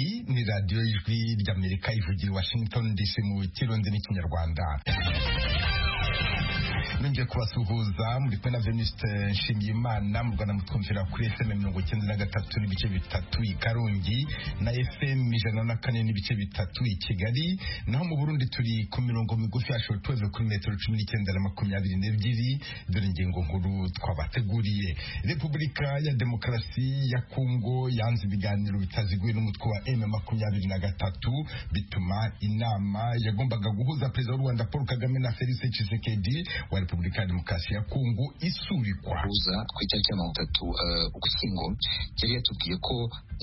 radiyo ijwi ry'amerika ivugira i washington dc mu kirundi n'ikinyarwanda nongeye kubasuhuza muri kumwe na veniste nshimiyimana mu rwanda mutwumvira kuri fm mirongo icyenda na gatatu n'ibice bitatu i karongi na fm ijana na kane n'ibice bitatu i kigali naho mu burundi turi ku mirongo migufi ya shortweve kuri metero cumi n'icyenda na makumyabiri n'ebyiri dore ingingo nkuru twabateguriye repubulika ya demokarasi ya kongo yanze ibiganiro bitaziguye n'umutwe wa m makumyabiri na gatatu bituma inama yagombaga guhuza perezida w'u rwanda paul kagame na felise tshisekedi wa repubulika ya demokarasi ya kongo isubikwa kuza ku itariki ya mirongo itatu eh, ugushyingo yari yatubwiye ko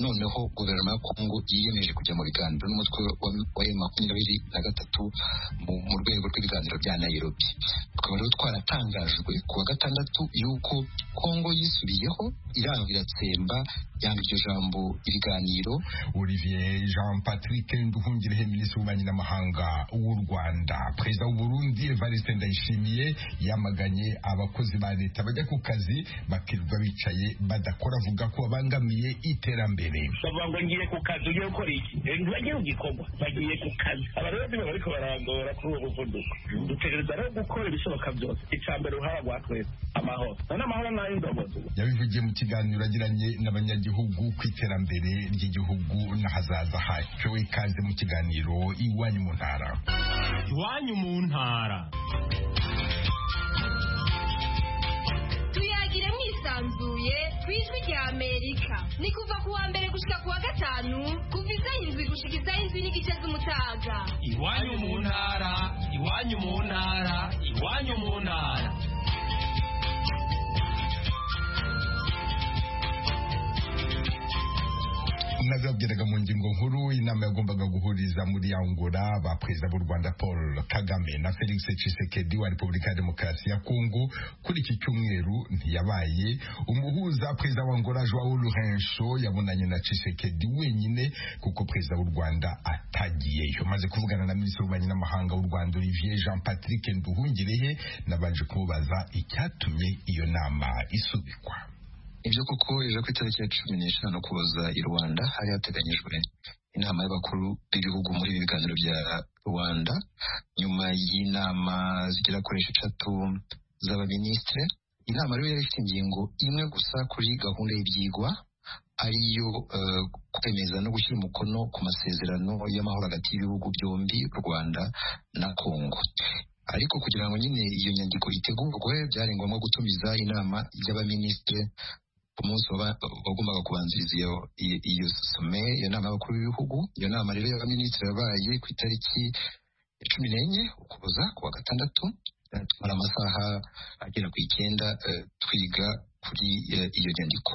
noneho guverinoma ya kongo yiyemeje kujya mu biganiro n'umutwe wa wa M makumyabiri na gatatu mu mu rwego rw'ibiganiro bya nairobi tukaba rero twaratangajwe ku wa gatandatu yuko kongo yisubiyeho iranga iratsemba yanga iryo jambo ibiganiro olivier jean patrick nduhungirehe minisitiri w'ububanyi n'amahanga w'u rwanda perezida w'u burundi evariste ndayishimiye yamaganye abakozi ba leta bajya ku kazi bakirirwa bicaye badakora avuga ko babangamiye iterambere bavuga ngo ngiye ku kazi ugiye gukora iki Eh, ntibagiye mu gikorwa bagiye ku kazi aba rero nibo bariko barangora kuri uwo muvuduko dutegereza rero gukora ibishoboka byose icya mbere uruhara rwa twese amahoro none amahoro ni ay'indogozi yabivugiye mu kiganiro agiranye n'abanyagihugu ku iterambere ry'igihugu n'ahazaza hacyo ikaze mu kiganiro iwanyu mu ntara iwanyu mu ntara tuyagire mwisanzuye ku ijwi rya amerika ni kuva ku wa mbere gushika ku wa gatanu kuva isaha indwi gushika isaha indwi n'igice z'umutaga iwanyu mu ntara iwanyu mu ntara iwanyu mu ntara nabibabwiraga mu ngingo nkuru inama yagombaga guhuriza muri angola ba perezida b'u rwanda paul kagame na felix tshisekedi wa repubulika ya demokarasi ya kongo kuri iki cyumweru ntiyabaye umuhuza perezida wa angola joao lourenco yabonanye na tshisekedi wenyine kuko perezida w'u rwanda atagiyeyo maze kuvugana na minisitiri w'ububanyi n'amahanga w'u rwanda olivier jean patrick nduhungirehe nabanje kumubaza icyatumye iyo nama isubikwa ibyo koko ejo ku itariki ya cumi n'eshanu kuza i rwanda hari hateganyijwe inama y'abakuru b'ibihugu muri ibi biganiro bya rwanda nyuma y'inama zigera kuri esheshatu z'abaminisitire inama rero yari ifite ingingo imwe gusa kuri gahunda y'ibyigwa ariyo eh, kwemeza no gushyira umukono ku masezerano y'amahoro hagati y'ibihugu byombi u rwanda na kongo ariko kugira ngo nyine iyo nyandiko itegurwe byari ngombwa gutumiza inama y'abaminisitire ku munsi waba- wagombaga kubanziriza iyo iyo- iyo some iyo nama y'abakuru b'ibihugu iyo nama rero y'abaminisitiri yabaye ku itariki cumi n'enye ukuboza ku wa gatandatu Eh, tumara amasaha agera ku icyenda eh, twiga kuri eh, iyo nyandiko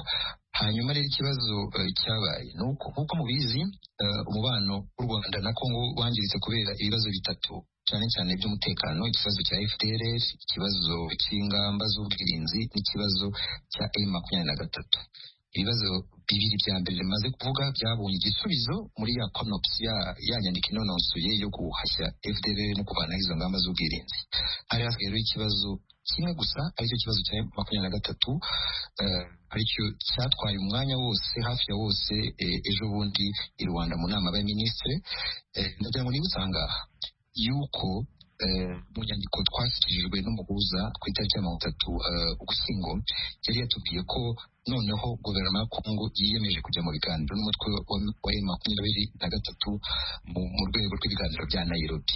hanyuma rero ikibazo eh, cyabaye ni uko nk'uko mubizi eh, umubano w'u rwanda na kongo wangiritse kubera ibibazo bitatu cyane cyane by'umutekano ikibazo cya fdr ikibazo cy'ingamba z'ubwirinzi n'ikibazo cya m makumyabiri na gatatu ibibazo bibiri bya mbere bimaze kuvuga byabonye igisubizo muri ya konopsi ya, ya nyandiko inonosoye yo guhashya fdr no kuvanaho izo ngamba z'ubwirinzi hari hasigaye rero ikibazo kimwe gusa aricyo kibazo cya M makumyabiri na gatatu eh, aricyo cyatwaye umwanya wose hafi ya wose eh, ejo bundi i rwanda mu nama y'abaminisitiri Eh, ndagira ngo nibutse ahangaha yuko eh, mu nyandiko twashyikirijwe n'umuhuza ku itariki ya mirongo itatu eh, ugushyingo yari yatubwiye ko noneho guverinoma ya kongo yiyemeje kujya mu biganiro n'umutwe wa wa M makumyabiri na gatatu mu mu rwego rw'ibiganiro bya nairobi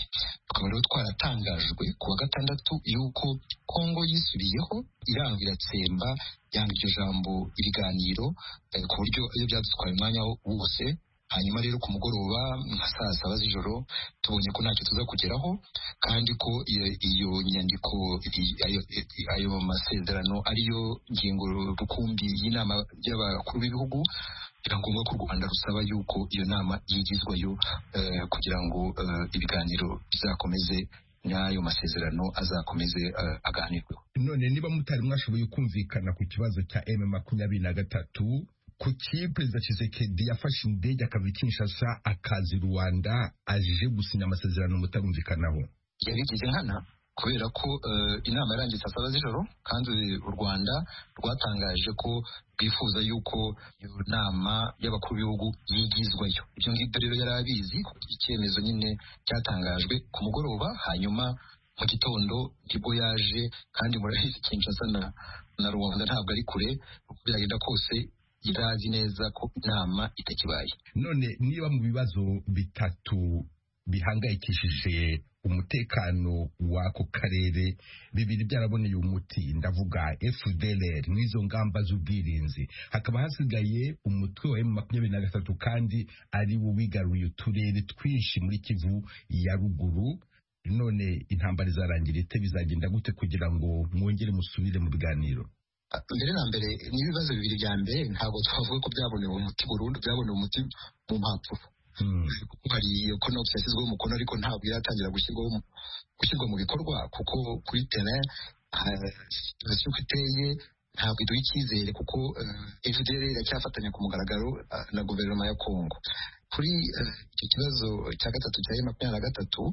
tukaba rero twaratangajwe ku wa gatandatu yuko kongo yisubiyeho iranga iratsemba yanga iryo jambo ibiganiro eh, ku buryo iyo byadutwaye umwanya wose hanyuma rero ku mugoroba nka saa saba z'ijoro tubonye ko ntacyo tuza kugeraho kandi ko iyo, iyo nyandiko i- ayo, i- ayo masezerano ariyo ngingo rukumbi y'inama y'abakuru b'ibihugu biba ngombwa ko u rwanda rusaba yuko iyo nama yigizwayo eh, kugira ngo eh, ibiganiro bizakomeze n'ayo masezerano azakomeze eh, aganirweho none niba mutari mwashoboye kumvikana ku kibazo cya M makumyabiri na gatatu kuki perezida Tshisekedi yafashe indege akava i Kinshasa akaza i Rwanda aje gusinya amasezerano mutarumvikanaho yabigize nkana kubera ko eh, inama yarangije saa saba z'ijoro kandi u rwanda rwatangaje ko rwifuza yuko iyo nama y'abakuru b'ibihugu yigizwayo ibyo ngibyo rero yari abizi kuko icyemezo nyine cyatangajwe ku mugoroba hanyuma mu gitondo nibwo yaje kandi murabizi kinshasa na, na rwanda ntabwo ari kure uko byagenda kose yari azi neza ko inama itakibaye none niba mu bibazo bitatu bihangayikishije umutekano w'ako karere bibiri byaraboneye umuti ndavuga FDLR n'izo ngamba z'ubwirinzi hakaba hasigaye umutwe wa makumyabiri na gatatu kandi ari wo wigaruye uturere twinshi muri kivu ya ruguru none intambara izarangira ite bizagenda gute kugira ngo mwongere musubire mu biganiro mbere na mbere n'ibibazo bibiri bya mbere ntabwo twavuga ko byabonewe umuti burundu byabonewe umuti mu mpapuro Hmm. kuko hari iyo konopi yashyizweho umukono ariko ntabwo iratangira gushyirwaho mu- gushyirwa mu bikorwa kuko kuri tere situation uko iteye ntabwo iduha icyizere kuko eh, FDL iracyafatanya ku mugaragaro eh, na guverinoma ya Congo kuri eh, icyo kibazo cya gatatu cya M makumyabiri na gatatu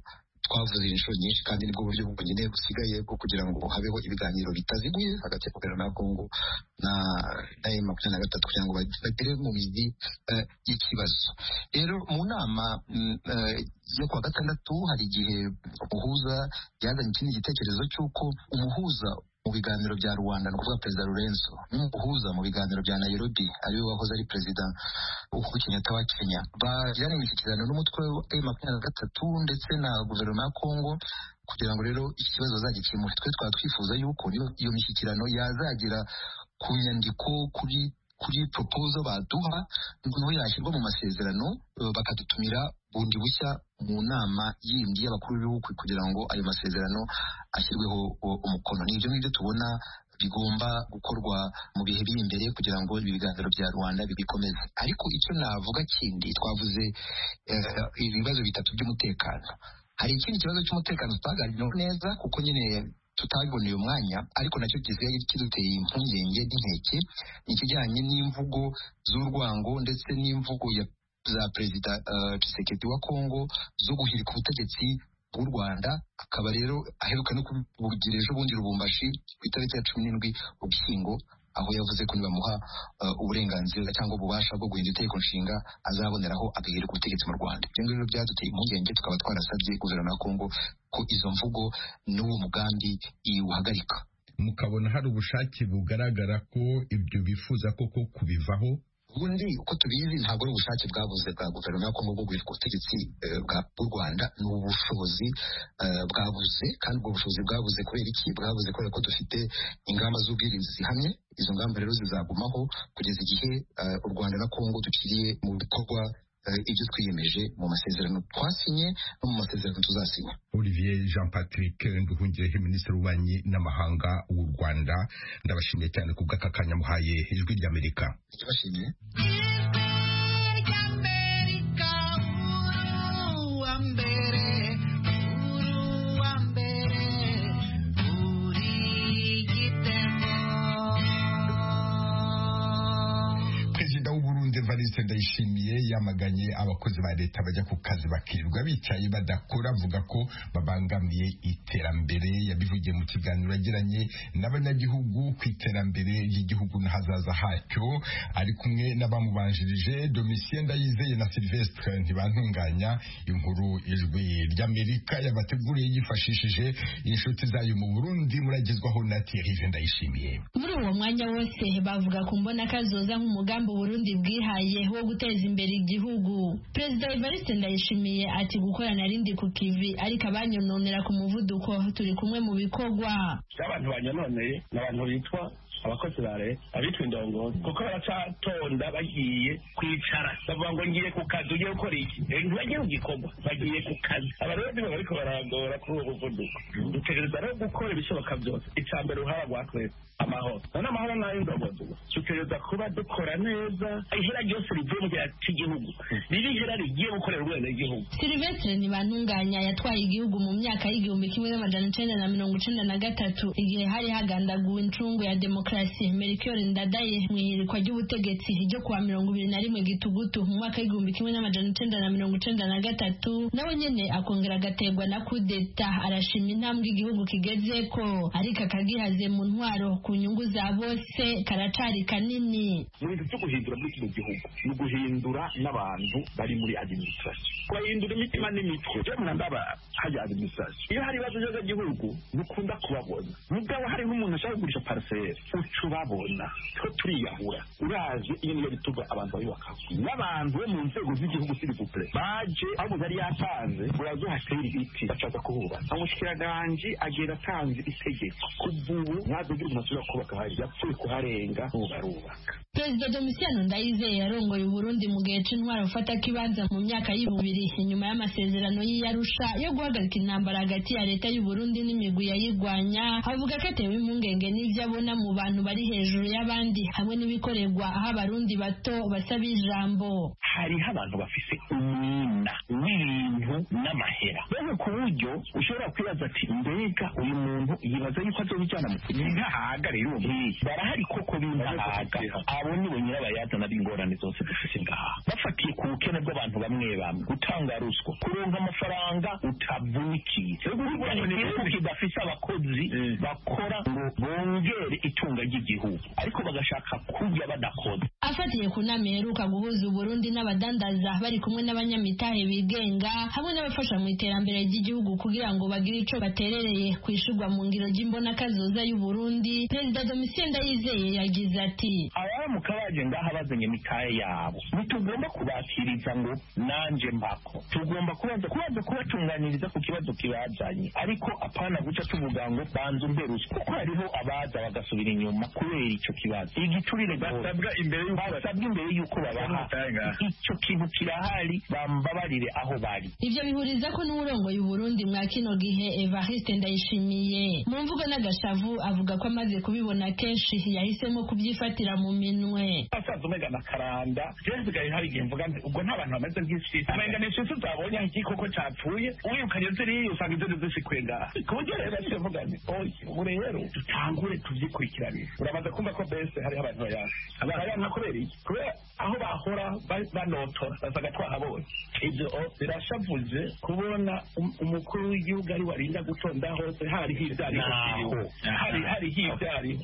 twavuze inshuro nyinshi kandi nibwo buryo bwonyine busigaye bwo kugira ngo habeho ibiganiro bitaziguye hagati ya guverinoma ya Congo na na M makumyabiri na gatatu kugira ngo bagere mu mizi eh, y'ikibazo rero mu nama mm, eh, yo kuwa gatandatu hari igihe umuhuza yazanye ikindi gitekerezo cy'uko umuhuza mu biganiro bya rwanda ni ukuvuga perezida lorenzo n'umuhuza mu biganiro bya nairobi ariwe wahoze ari perezida uhuru kenyatta wa kenya bagiranye imishyikirano n'umutwe wa m makumyabiri na gatatu ndetse na guverinoma ya congo kugira ngo rero iki kibazo bazagikemure twe twaba twifuza yuko niba iyo mishyikirano yazagera ku nyandiko kuri kuri propozo baduha noneho yashyirwa mu masezerano eh, bakadutumira bundi bushya mu nama yindi y'abakuru b'ibihugu kugira ngo ayo masezerano ashyirweho eh, umukono ni ibyo ngibyo tubona bigomba gukorwa mu bihe biri imbere kugira ngo ibi biganiro bya rwanda bibikomeze ariko icyo navuga kindi twavuze eh, ibibazo bitatu by'umutekano hari ikindi kibazo cy'umutekano tutaganiraho neza kuko nyine tutabiboneye umwanya ariko nacyo gisigaye kiduteye impungenge n'inkeke ni ikijyanye n'imvugo z'urwango ndetse n'imvugo ya za perezida eh, Tshisekedi wa Kongo zo guhirika ubutegetsi bw'u Rwanda akaba rero aheruka no kubugira ejo bundi Lubumbashi ku itariki ya cumi n'indwi Ugushyingo aho yavuze ko nibamuha eh, uburenganzira cyangwa ububasha bwo guhindura itegeko nshinga azaboneraho agahirika ubutegetsi mu Rwanda ibyo ngibyo rero byaduteye impungenge tukaba twarasabye guverinoma ya Kongo ko izo mvugo n'uwo mugambi iwuhagarika mukabona hari ubushake bugaragara ko ibyo bifuza koko kubivaho ubundi uko tubizi ntabwo ari ubushake bwabuze bwa guverinoma yo Kongo bwo guhirika ubutegetsi eh, bwa- bw'u Rwanda ni ubushobozi eh, bwabuze kandi ubwo bushobozi bwabuze kubera iki bwabuze kubera ko dufite ingamba z'ubwirinzi zihamye izo ngamba rero zizagumaho kugeza igihe eh, u Rwanda na Kongo dukiriye mu bikorwa eh, ibyo twiyemeje mu masezerano twasinye no mu masezerano tuzasinya Olivier Jean Patrick Nduhungirehe Minisitiri w'Ububanyi n'Amahanga w'u Rwanda ndabashimiye cyane ku bw'aka kanya muhaye ijwi ry'Amerika ndabashimiye perezida w'uburundi evariste ndayishimiye yamaganye abakozi ba leta bajya ku kazi bakirirwa bicaye badakora avuga ko babangamiye iterambere yabivugiye mu kiganiro yagiranye n'abanyagihugu ku iterambere ry'igihugu n'ahazaza hacyo ari kumwe n'abamubanjirije domitien ndayizeye na sylvestre ntibantunganya inkuru ijwi ry'amerika yabateguriye yifashishije inshuti zayo mu burundi muragezwaho na thierry ndayishimiye muri uwo mwanya wose bavuga ku mbona kazoza nk'umugambi Burundi bwihaye wo guteza imbere igihugu perezida Evariste Ndayishimiye ati gukorana rindi ku kivi ariko abanyononera ku muvuduko turi kumwe mu bikorwa abantu banyononeye ni abantu bitwa abakozi ba leta abitwa indongozi kuko baracatonda bagiye kwicara bavuga ngo ngiye ku kazi ugiye gukora iki Eh, ntibagiye mu gikorwa bagiye ku kazi abarundi baba bariko baragora kuri ubu buvuduko dutegereza rero gukora ibishoboka byose icya mbere uruhara rwa twese amahoro none amahoro ni ay'indogozi gusa dutegereza kuba dukora neza ihera ryose rivuye mu gihe cy'igihugu riri ihera rigiye gukorera urwenegihugu Silvestre Ntibantunganya yatwaye igihugu mu myaka y'igihumbi kimwe n'amajana icenda na mirongo icenda na gatatu igihe hari hagandaguwe incungu ya demokarasi demokarasi merikiore ndadaye mu ihirikwa ry'ubutegetsi ryo kuwa mirongo ibiri na rimwe gitugutu mu mwaka w'igihumbi kimwe n'amajana icenda na mirongo icenda na gatatu nawe nyene akongera agategwa na kudeta arashima intambwe igihugu kigezeko ariko akagihaze mu ntwaro ku nyungu za bose karacari kanini mu bintu byo guhindura muri kino gihugu ni uguhindura n'abantu bari muri adiminisitirasiyo kubahindura imitima n'imitwe byo ntandaba hajya adiminisitirasiyo iyo hari ibibazo by'agagihugu ntukunda kubabona mugabo hari nk'umuntu ashaka kugurisha pariseri uca ubabona two turiyahura uraje iyo niyo bituma abantu bayubakaho n'abantu bo mu nzego z'igihugu sirivupure baje aho umuntu yari yatanze uraza uhatera ibiti bashaka kuhubaka umushikiranganje agenda atanze itegeko kuva ubu ntazagira umuntu ashobora kubaka hari yapfuye kuharenga barubaka perezida domitiyano ndayizeye yarongoye uburundi mu gihe c'intwara gufata kibanza mu myaka y'ibubiri inyuma y'amasezerano y'iyarusha yo guhagarika intambara hagati ya leta y'uburundi n'imigwi yayigwanya avuga ko atewe impungenge n'ivyo abona mu bantu bari hejuru y'abandi hamwe n'ibikoregwa aho abarundi bato basaba ijambo hariho abantu bafise umwina w'ibintu n'amahera mbese ku buryo ushobora kwibaza ati mbega uyu muntu yibaza yuko azobijyana mu ninkahaga rero uwo mwiyi barahari koko b'inkahaga abo ni bo nyirabayazana b'ingorane zose dufise ngaha bafatiye ku bukene bw'abantu bamwe bamwe gutanga ruswa kuronka amafaranga utavunikiye urwanya igihugu kidafise abakozi bakora ngo bongere itunga ry'igihugu ariko bagashaka kurya badakoze afatiye ku nama iheruka guhuza uburundi n'abadandaza bari kumwe n'abanyamitahe bigenga hamwe n'abafasha mu iterambere ry'igihugu kugira ngo bagire ico baterereye ku ishurwa mu ngiro ry'imbonakazoza y'uburundi perezida domitien ndayizeye yagize ati abaramuka baje ngaha bazanye imitahe yabo ntitugomba kubakiriza ngo nanje mbako tugomba kubanza kubanza kubatunganiriza ku kibazo kibazanye ariko apana guca tuvuga ngo banza umberuse kuko hariho abaza bagasubira inyuma kubera ico kibazo igiturire basabwa imbere y'uko basabwa imbere y'uko babaha ico kintu kirahari bambabarire aho bari ivyo bihuriza ko n'uwurongoye uburundi mwa kino gihe evariste ndayishimiye mu mvugo n'agashavu avuga ko amaze kubibona kenshi yahisemo kubyifatira mu minwe asaza umega na karanda jewe nsigaye hari igihe mvuga nti ubwo nta bantu bameze nk'isi umenga ni isi utabonye aho igikoko capfuye uwirukanye ziriya usanga inzozi zisikuye ngaha ku buryo rero nsigaye mvuga nti oye ubu rero dutangure tuvyikurikiranire uramaze kumva ko mbese hariho abantu bayanga abantu bayanga kubera iki kubera aho bahora ba- banotora basaga twahabonye ibyo o- birashavuze kubona um- umukuru w'igihugu ari warinda gutonda hose hariho ibyo ariho kiriho hari- hariho ibyo ariho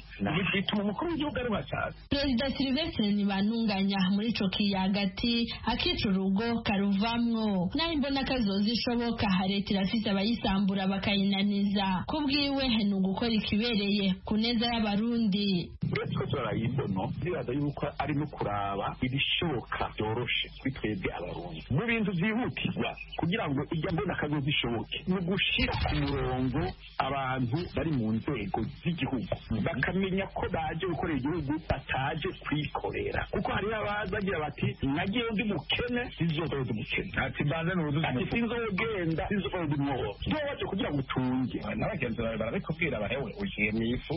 bituma umukuru w'igihugu ari washatse perezida silivestre ntibantunganya muri ico kiyagati akica urugo karuvamwo naho imbonakazoza ishoboka leta irafise abayisambura bakayinaniza ku bwiwe ni ugukora ikibereye ku neza y'abarundi uretse ko turayidono ndibaza yuko ari no kuraba ibishoboka byoroshe kuri twebwe abarundi mu bintu byihutirwa kugira ngo ijya mbona akazi zishoboke ni ugushira ku murongo abantu bari mu nzego z'igihugu bakamenya ko baje gukorera igihugu bataje kwikorera kuko hari abaza bagira bati nagiye ndi mukene sinzogenda umukene ati mbanze nuzuza ati sinzogenda sinzogenda umwobo tuba baje kugira ngo utunge n'abagenzi bawe barabikubwira bahewe ugiye mu ifu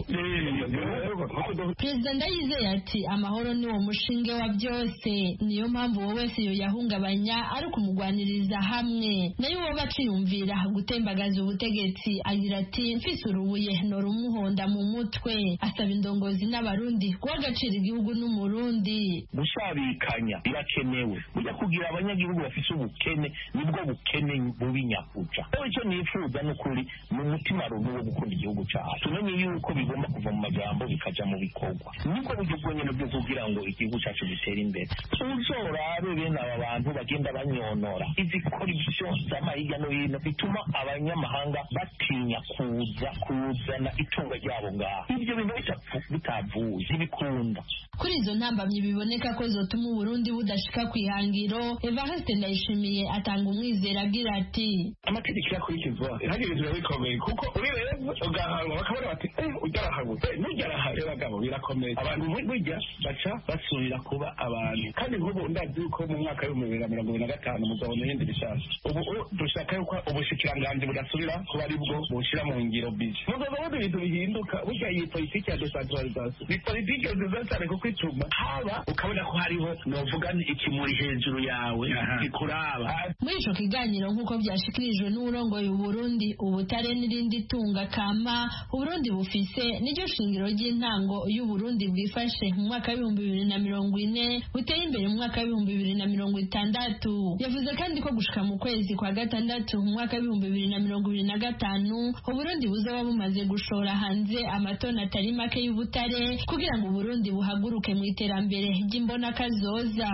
perezida ndayizeye ati amahoro ni wo mushinge wa byose niyo mpamvu wowe wese yoyahungabanya ari ukumugwaniriza hamwe nayo uwoba aciyumvira gutembagaza ubutegetsi agira ati mfise urubuye norumuhonda mu mutwe asaba indongozi n'abarundi guha agaciro igihugu n'umurundi gushabikanya birakenewe burya kugira abanyagihugu bafite ubukene nibwo bukene bubi nyakuca rero icyo nifuza ni ukuri ni umutima rubi wo gukunda igihugu cyacu tumenye yuko bigomba kuva mu magambo bikaja mu bikorwa nibwo buryo bwonyine bwo kugira ngo igihugu cyacu gitere imbere uzorabe bene aba bantu bagenda banonora izikoresho z'ama hirya no hino bituma abanyamahanga batinya kuza kuzana itunga ryabo ngaha ibyo bintu bitapfu- bitavuye ntibikunda kuri izo ntambamyi biboneka ko zotuma uburundi budashika ku ihangiro evariste ndayishimiye atanga umwizero agira ati amategeko yakurikizwa ntihagire inzira bikomeye kuko ubirebye ugahanwa bakabona bati eh ujya arahabuze nujya arahabuze bagabo birakomeye abantu bu- burya baca basubira kuba abantu kandi nk'ubu ndazi yuko mu mwaka w'ibihumbi bibiri na mirongo ibiri na gatanu muzabona ibindi bishasha ubu ubu dushaka yuko ubushikiranganji budasubira kuba ari bwo bushyira mu ngiro bibi mu rwego rw'ibyo bintu bihinduka burya iyi politiki ya desantaralizasiyo ni politiki nziza cyane kuko ituma haba ukabona ko hariho novuga ni ikimuri hejuru yawe kikuraba muri ico kiganiro nk'uko vyashikirijwe n'uwurongoye uburundi ubutare n'irindi tunga kama uburundi bufise niryo shingiro ry'intango y'ubu Burundi bwifashe mu mwaka w'ibihumbi bibiri na mirongo ine buteye imbere mu mwaka w'ibihumbi bibiri na mirongo itandatu yavuze kandi ko gushika mu kwezi kwa gatandatu mu mwaka w'ibihumbi bibiri na mirongo ibiri na gatanu Uburundi buzaba bumaze gushora hanze amatoni atari make y'ubutare kugira ngo Uburundi buhaguruke mu iterambere ry'imbonakazoza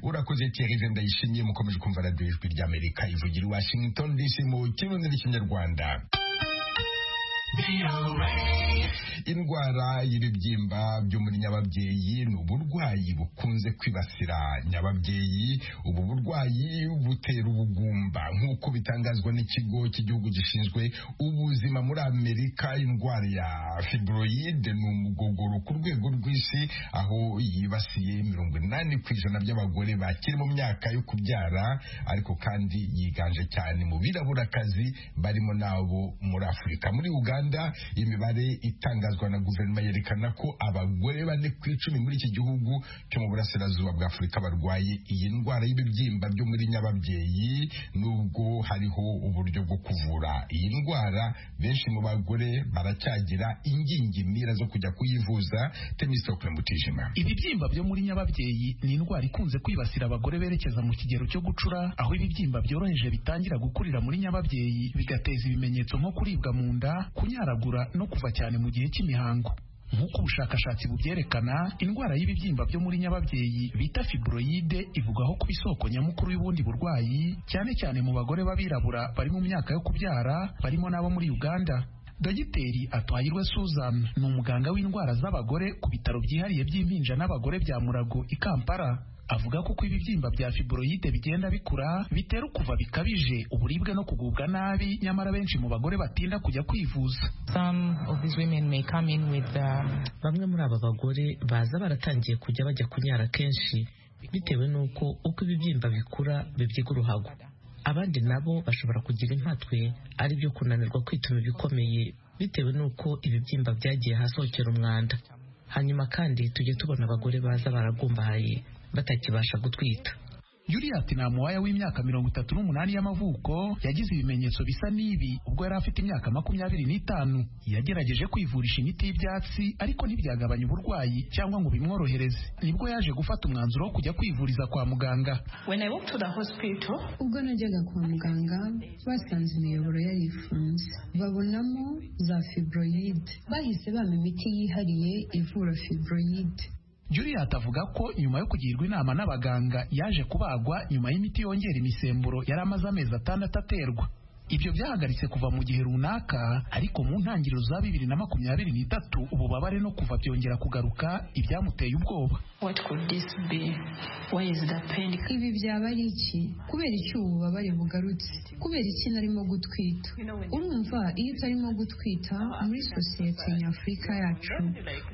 urakoze Thierry ndayishimiye mukomeje kumva radiyo ijwi ry'amerika ivugira i washington dc mu kirundi n'ikinyarwanda indwara y'ibibyimba byo muri nyababyeyi ni uburwayi bukunze kwibasira nyababyeyi ubu burwayi butera ubugumba nk'uko bitangazwa n'ikigo cy'igihugu gishinzwe ubuzima muri amerika indwara ya fibroid ni umugogoro ku rwego rw'isi aho yibasiye mirongo inani ku ijana by'abagore bakiri mu myaka yo kubyara ariko kandi yiganje cyane mu biraburakazi barimo n'abo muri afurika muri uganda Uganda imibare itangazwa na guverinoma yerekana ko abagore bane ku icumi muri iki gihugu cyo mu burasirazuba bwa Afurika barwaye iyi ndwara y'ibibyimba byo muri nyababyeyi nubwo hariho uburyo bwo kuvura iyi ndwara benshi mu bagore baracyagira ingingimira zo kujya kuyivuza Temistokle Mutijima ibibyimba byo muri nyababyeyi ni indwara ikunze kwibasira abagore berekeza mu kigero cyo gucura aho ibibyimba byoroheje bitangira gukurira muri nyababyeyi bigateza ibimenyetso nko kuribwa mu nda kunyaragura no kuva cyane mu gihe cy'imihango nk'uko ubushakashatsi bubyerekana indwara y'ibibyimba byo muri nyababyeyi bita fibroide ivugwaho kuba isoko nyamukuru y'ubundi burwayi cyane cyane mu bagore b'abirabura bari mu myaka yo kubyara barimo n'abo muri uganda dogiteri atwahirwe suzan ni umuganga w'indwara z'abagore ku bitaro byihariye by'impinja n'abagore bya murago i kampala avuga ko uko ibibyimba bya fibroide bigenda bikura bitera ukuva bikabije uburibwe no kugubwa nabi nyamara benshi mu bagore batinda kujya kwivuza bamwe muri aba bagore baza baratangiye kujya bajya kunyara kenshi bitewe n'uko uko ibibyimba bikura bibyiga uruhago abandi nabo bashobora kugira impatwe ari byo kunanirwa kwituma ibikomeye bitewe n'uko ibibyimba byagiye ahasokera umwanda hanyuma kandi tujye tubona abagore baza baragumbahaye batakibasha gutwita yuriyati ni amuwaya w'imyaka mirongo itatu n'umunani y'amavuko yagize ibimenyetso bisa n'ibi ubwo yari afite imyaka makumyabiri n'itanu yagerageje kwivurisha imiti y'ibyatsi ariko ntibyagabanya uburwayi cyangwa ngo bimworohereze nibwo yaje gufata umwanzuro wo kujya kwivuriza kwa muganga ubwo najyaga kwa muganga basanze imiyoboro yarifunze babonamo za fibroyide bahise bampa imiti yihariye ivura fibroyide Juliet avuga ko nyuma yo kugirwa inama n'abaganga yaje kubagwa nyuma y'imiti yongera imisemburo yari amaze amezi atandatu aterwa ibyo byahagaritse kuva mu gihe runaka ariko mu ntangiriro za bibiri na makumyabiri n'itatu ububabare no kuva byongera kugaruka ibyamuteye ubwoba ibi byaba ari iki kubera iki ubu bubabare bugarutse kubera iki narimo gutwita urumva iyo utarimo gutwita muri sosiyete nyafurika yacu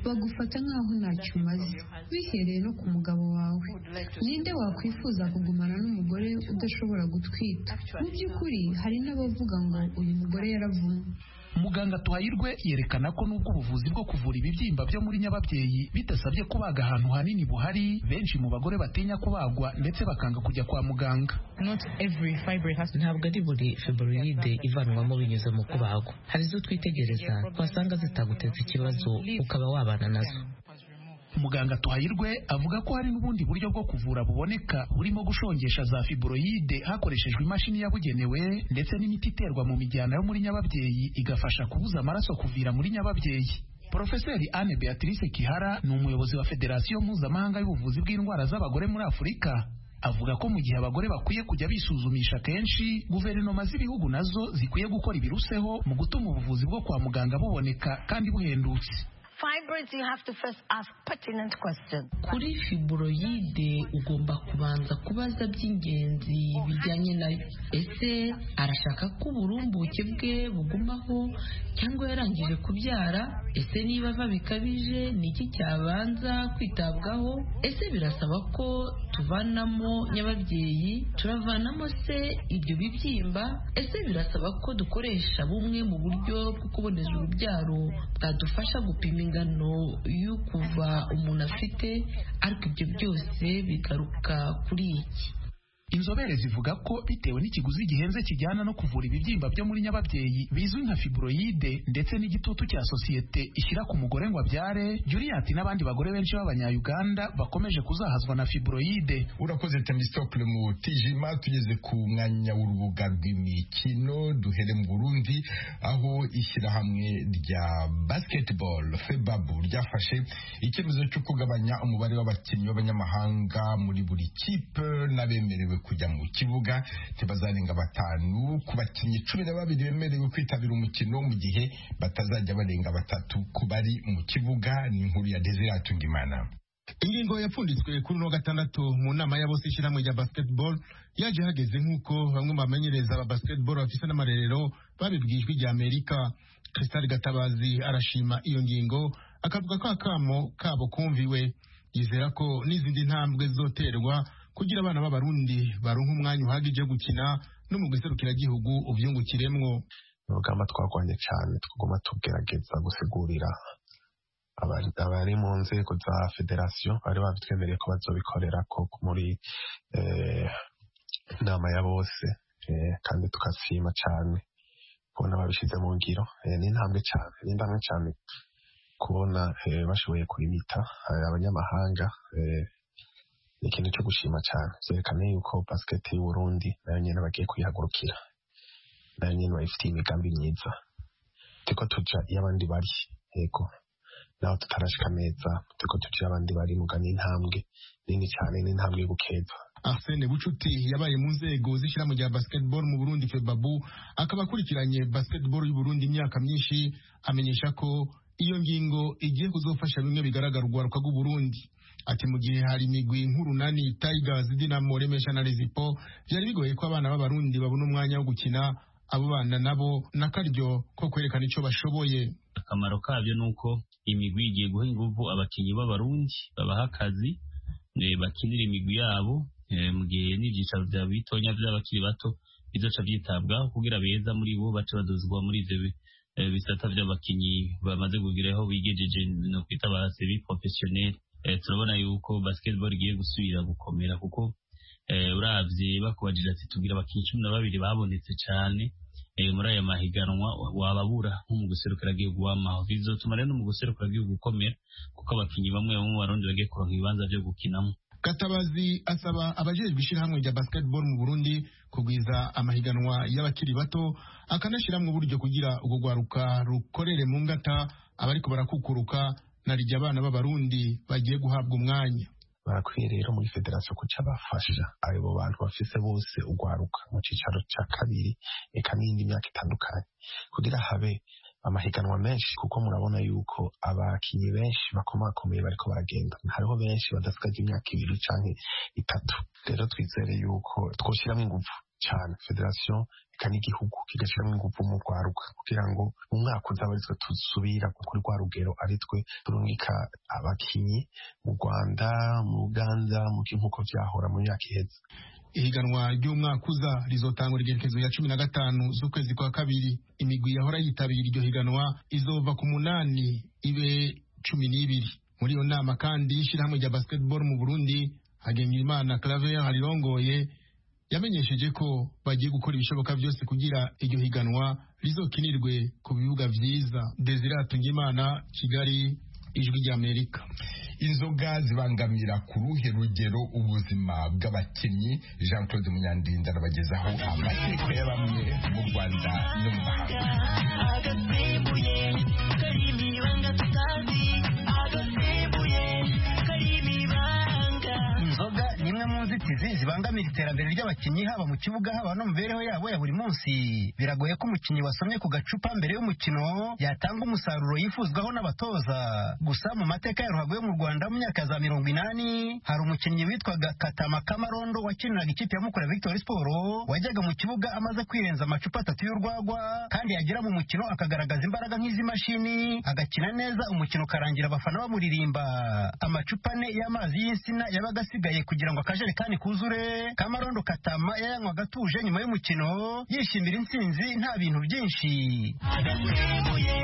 bagufata nk'aho ntacyo umaze bihereye no ku mugabo wawe ninde wakwifuza kugumana n'umugore udashobora gutwita mu by'ukuri hari n'abavuga ngo uyu mugore yaravumwe muganga twahirwe yerekana ko nubwo ubuvuzi bwo kuvura ibibyimba byo muri nyababyeyi bidasabye kubaga ahantu hanini buhari benshi mu bagore batinya kubagwa ndetse bakanga kujya kwa muganga ntabwo ari buri fibroide ivanwamo binyuze mu kubagwa hari izo twitegereza twasanga zitaguteza ikibazo ukaba wabana nazo muganga twahirwe avuga ko hari n'ubundi buryo bwo kuvura buboneka burimo gushongesha za fibroide hakoreshejwe imashini yabugenewe ndetse n'imiti iterwa mu mijyana yo muri nyababyeyi igafasha kubuza amaraso kuvira muri nyababyeyi Profeseri Anne Beatrice Kihara ni umuyobozi wa Federasiyo Mpuzamahanga y'ubuvuzi bw'indwara z'abagore muri Afurika avuga ko mu gihe abagore bakwiye kujya bisuzumisha kenshi guverinoma z'ibihugu nazo zikwiye gukora ibiruseho mu gutuma ubuvuzi bwo kwa muganga buboneka kandi buhendutse kuri fibroyide ugomba kubanza kubaza by'ingenzi bijyanye nayo ese arashaka ko uburumbuke bwe bugumaho cyangwa yarangije kubyara ese niba ava bikabije ni iki cyabanza kwitabwaho ese birasaba ko tuvanamo nyababyeyi turavanamo se ibyo bibyimba ese birasaba ko dukoresha bumwe mu buryo bwo kuboneza urubyaro bwadufasha gupima ingano y'ukuva umuntu afite ariko ibyo byose bigaruka kuri iki inzobere zivuga ko bitewe n'ikiguzi gihenze kijyana no kuvura ibibyimba byo muri nyababyeyi bizwi nka fibroide ndetse n'igitutu cya sosiyete ishyira ku mugore ngo abyare juriyati n'abandi bagore benshi b'abanyayuganda bakomeje kuzahazwa na fibroide urakoze temistokle mu tijima tugeze ku mwanya w'urubuga rw'imikino duhere mu burundi aho ishyirahamwe rya basketball febabu ryafashe icyemezo cyo kugabanya umubare w'abakinnyi b'abanyamahanga muri buri kipe n'abemerewe kujya mu kibuga ntibazarenga batanu ku bakinnyi cumi na babiri bemerewe kwitabira umukino mu gihe batazajya barenga batatu ku bari mu kibuga ni inkuru ya desiratu ndimana ingingo yapfunditswe kuri uno gatandatu mu nama ya bose ishyirahamwe rya basketball yaje hageze nk'uko bamwe mu bamenyereza ba basketball bafite n'amarerero babibwijwe rya amerika christale gatabazi arashima iyo ngingo akavuga ko akamo kabo kumviwe yizera ko n'izindi ntambwe zizoterwa kugira abana b'abarundi baronke umwanya uhagije wo gukina no mu gihugu ubyungukiremwo urugamba twagwanye cyane twaguma tugerageza gusigurira abari mu nzego za federasiyo bari babitwemereye ko bazobikorera koko muri inama ya bose kandi tukasima cyane kubona babishyize mu ngiro ni intambwe cyane ni intambwe cyane kubona bashoboye kurimita abanyamahanga ni ikintu cyo gushima cyane byerekana yuko basiketi y'uburundi nayo nyine bagiye kuyihagurukira nayo nyine bayifitiye imigambi myiza turiko tuja iyo abandi bari yego naho tutarashika neza turiko tuja iyo abandi bari muga n'intambwe nini cyane n'intambwe y'ubukeza arsene bucuti yabaye mu nzego z'ishyirahamwe rya basketball mu burundi febabu akaba akurikiranye basketball y'uburundi imyaka myinshi amenyesha ko iyo ngingo igiye kuzofasha bimwe bigaragarwa rw'uburundi ati mu gihe hari imigwi nk'urunani tigers dinamo remesha na rezipo byari bigoye ko abana b'abarundi babona umwanya wo gukina abo bana nabo n'akaryo ko kwerekana icyo bashoboye akamaro kabyo ni uko imigwi igiye guha ingufu abakinnyi b'abarundi babaha akazi bakinira imigwi yabo mu gihe n'ibyicaro bya bitonya by'abakiri bato bizoca byitabwaho kugira beza muri bo bace badozwa muri ibyo bisata by'abakinnyi bamaze kugeraho bigejeje no kwita ba sebi porofesiyoneri turabona yuko basketball igiye gusubira gukomera kuko urabye bakubajije ati tubwira abakinnyi cumi na babiri babonetse cyane muri aya mahiganwa wababura nko mu guserukiragihugu w'amaho bizotuma rero mu guserukiragihugu ukomera kuko abakinnyi bamwe bamwe barundi bagiye kuronka ibibanza byo gukinamo Katabazi asaba abajejwe ishyirahamwe rya basketball mu Burundi kugwiza amahiganwa y'abakiri bato akanashyiramo uburyo kugira ubwo rwaruka rukorere mu ngata abariko barakukuruka narijya abana b'abarundi bagiye guhabwa umwanya barakwiye rero muri federasiyo kuca bafasha abo bantu bafise bose ugwaruka mu cicaro ca kabiri eka n'indi myaka itandukanye kugira habe amahiganwa menshi kuko murabona yuko abakinnyi benshi bakomakomeye bariko baragenda hariho benshi badasigaje imyaka ibiri canke itatu rero twizere yuko twoshiramo inguvu cyane federasiyo eka n'igihugu kigashyiramo ingufu mu rwaruka kugira ngo mu mwaka uzaba aritwe tusubira kuri rwa rugero aritwe turungika abakinnyi mu rwanda mu uganda mu nk'uko byahora mu myaka iheze ihiganwa ry'umwaka uza rizotangura igerekezo ya cumi na gatanu z'ukwezi kwa kabiri imigwi yahora yitabira iryo higanwa izova ku munani ibe cumi n'ibiri muri iyo nama kandi ishyirahamwe rya basketball mu burundi hagengimana claver harirongoye yamenyesheje ko bagiye gukora ibishoboka byose kugira iryo higanwa rizokinirwe ku bibuga byiza desiratu ngimana kigali ijwi ry'amerika inzoga zibangamira ku ruhe rugero ubuzima bw'abakinnyi jean claude munyandinda arabagezaho amateka ya bamwe mu rwanda no mu inzoga ni imwe mu nzitizi zibangamira iterambere ry'abakinnyi haba mu kibuga haba no mu mibereho yabo ya buri munsi biragoye ko umukinnyi wasomye ku gacupa mbere y'umukino yatanga umusaruro yifuzwaho n'abatoza gusa mu mateka ya ruhago yo mu rwanda mu myaka za mirongo inani hari umukinnyi witwaga katama kamarondo wakiniraga ikipe ya mukura victoire siporo wajyaga mu kibuga amaze kwirenza amacupa atatu y'urwagwa kandi yagera mu mukino akagaragaza imbaraga nk'iz'imashini agakina neza umukino ukarangira abafana bamuririmba amacupa ane y'amazi y'insina yabaga asigaye asigaye kugira ngo akajerekani kuzure kamarondo katama yayanywa gatuje nyuma y'umukino yishimira intsinzi nta bintu byinshi agasembuye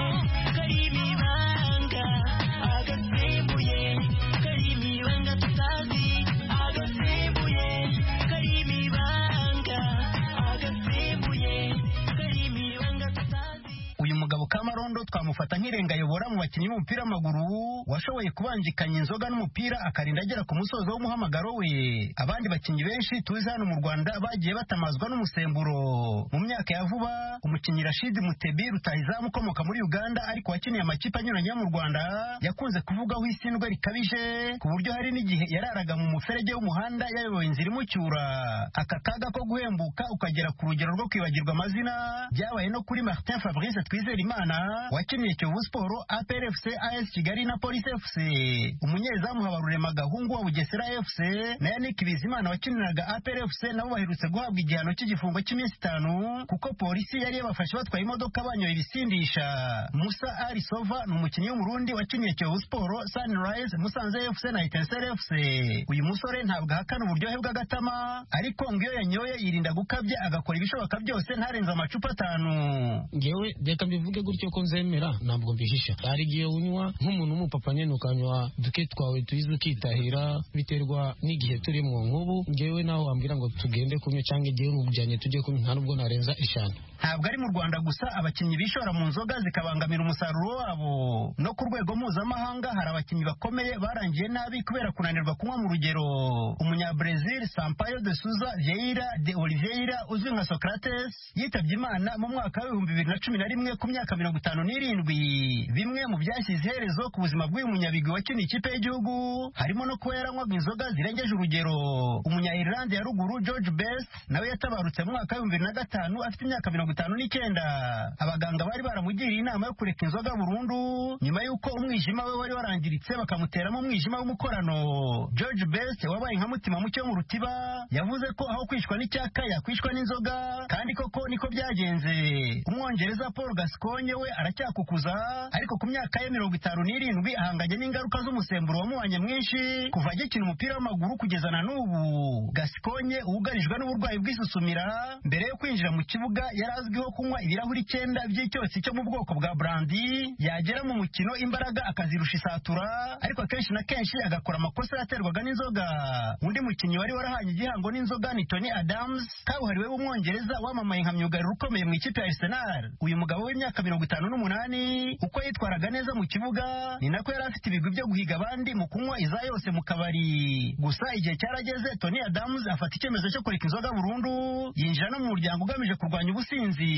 kari ibanga agasembuye kari ibanga tutazi agasembuye kari ibanga bamufata nk'irenga ayobora mu bakinnyi b'umupira w'amaguru washoboye kubanjikanya inzoga n'umupira akarinda agera ku musozo w'umuhamagaro we abandi bakinnyi benshi tuzi hano mu rwanda bagiye batamazwa n'umusemburo mu myaka ya vuba umukinnyi rashidi mutebi rutahizamu ukomoka muri uganda ariko wakiniye amakipe anyuranye yo mu rwanda yakunze kuvugaho isindwe rikabije ku buryo hari n'igihe yararaga mu muferege w'umuhanda yayoboye inzira imucyura aka kaga ko guhembuka ukagera ku rugero rwo kwibagirwa amazina byabaye no kuri martin fabrice twizerimana wakiniye kiyovu siporo aprfc as kigali na polisi fc umunyezamu habarurema gahungu wa bugesera fc na yannick bizimana wakiniraga aprfc nabo baherutse guhabwa igihano cy'igifungo cy'iminsi itanu kuko polisi yari yabafashe batwaye imodoka banyoye ibisindisha musa arisova ni umukinnyi w'umurundi wakiniye kiyovu siporo sunrise musanze fc na etincelle fc uyu musore ntabwo ahakana uburyohe bw'agatama ariko ngo iyo yanyoye yirinda gukabya agakora ibishoboka byose ntarenze amacupa atanu ngewe reka mbivuge gutyo ko nzemera ntabwo mbihisha hari igihe unywa nk'umuntu w'umupapa nyine ukanywa duke twawe tuyizi ukitahira biterwa n'igihe turimo nk'ubu ngewe nawe wambwira ngo tugende kunywa cyangwa igihe mujyanye tujye kunywa nta nubwo narenza eshanu ntabwo ari mu rwanda gusa abakinnyi bishora mu nzoga zikabangamira umusaruro wabo no ku rwego mpuzamahanga hari abakinnyi bakomeye barangiye nabi kubera kunanirwa kunywa mu rugero umunyabrezil sampayo de suza vieira de oliveira uzwi nka socrates yitabye imana mu mwaka w'ibihumbi bibiri na cumi na rimwe ku myaka mirongo itanu n'irindwi bimwe mu byashyize iherezo ku buzima bw'uyu munyabigwi wakiniye ikipe y'igihugu harimo no kuba yaranywaga inzoga zirengeje urugero umunya irilande ya ruguru george best nawe yatabarutse mu mwaka w'ibihumbi bibiri na gatanu afite imyaka mirongo itanu n'icyenda abaganga bari baramugiriye inama yo kureka inzoga burundu nyuma y'uko umwijima we wari warangiritse bakamuteramo umwijima w'umukorano george best wabaye nka mutima muke wo mu rutiba yavuze ko aho kwishwa n'icyaka yakwishwa n'inzoga kandi koko niko byagenze umwongereza paul gasconye we aracyakukuza ariko ku myaka ye mirongo itanu n'irindwi ahanganye n'ingaruka z'umusemburo wamuhanye mwinshi kuva agikina umupira w'amaguru kugeza na n'ubu gasconye wugarijwe n'uburwayi bw'isusumira mbere yo kwinjira mu kibuga yari azwiho kunywa ibirahuri icyenda by'icyotsi cyo mu bwoko bwa brandi yagera mu mukino imbaraga akazirusha isatura ariko akenshi na kenshi agakora amakosa yaterwaga n'inzoga undi mukinnyi wari warahanye igihango n'inzoga ni tony adams kabuhariwe w'umwongereza wamamaye nka myugariro ukomeye mu ikipe ya arsenal uyu mugabo w'imyaka mirongo itanu n'umunani uko yitwaraga neza mu kibuga ni nako yari afite ibigwi byo guhiga abandi mu kunywa iza yose mu kabari gusa igihe cyarageze tony adams afata icyemezo cyo kureka inzoga burundu yinjira no mu muryango ugamije kurwanya ubusinzi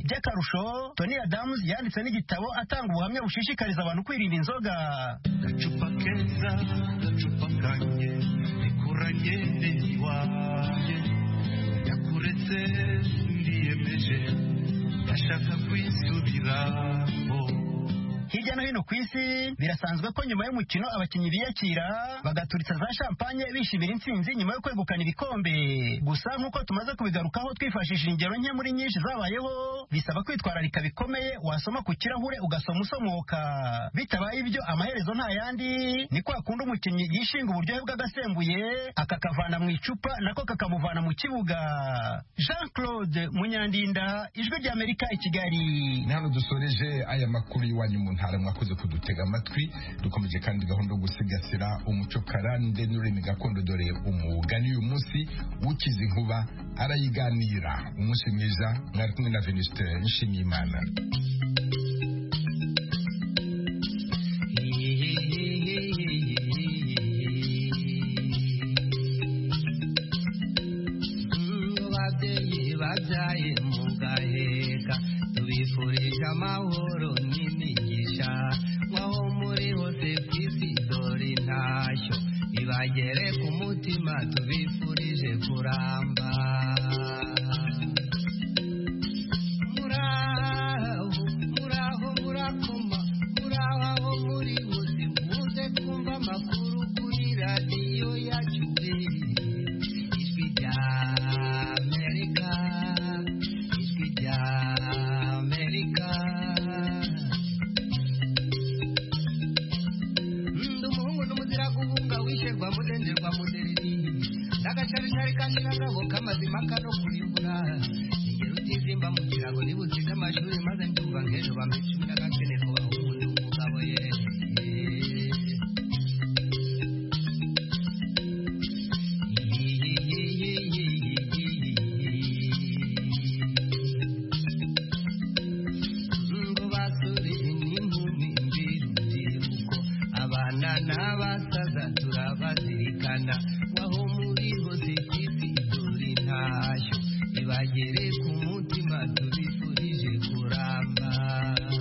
by'akarusho tony adams yanditse n'igitabo atanga ubuhamya bushishikariza abantu kwirinda inzoga gacupa keza gacupa kanye nikuranye n'iwanjye yakuretse ndiyemeje ndashaka kwisubiramo hirya no hino ku isi birasanzwe ko nyuma y'umukino abakinnyi biyakira bagaturitsa za champagne bishimira intsinzi nyuma yo kwegukana ibikombe gusa nk'uko tumaze kubigarukaho twifashishije ingero nke muri nyinshi zabayeho bisaba kwitwararika bikomeye wasoma ku kirahure ugasoma usomoka bitabaye ibyo amaherezo nta yandi ni kwa kundi umukinnyi yishinga uburyohe bw'agasembuye akakavana mu icupa nako kakamuvana mu kibuga jean claude munyandinda ijwi ry'amerika i kigali ni hano dusoreje aya makuru y'iwanyu mu ntara mwakoze kudutega amatwi dukomeje kandi gahunda yo gusigasira umuco karande n'ururimi gakondo dore umugani uyu munsi ukize inkuba arayiganira umunsi mwiza mwari kumwe na venuste nshimiyimana ababyeyi babyaye mu gaheka tubifurije amahoro n'imigisha nkaho muri hose ku isi dore intashyo ibagere ku mutima tubifurije kuramba muraho muraho murakoma muraho aho muri bose muze kumva amakuru kuri radiyo yacu ijwi rya amerika ijwi rya amerika ndi umuhungu n'umuzira guhunga wisherwa mudenderwa mudereri n'agasharishari kandi n'agabo k'amazima kano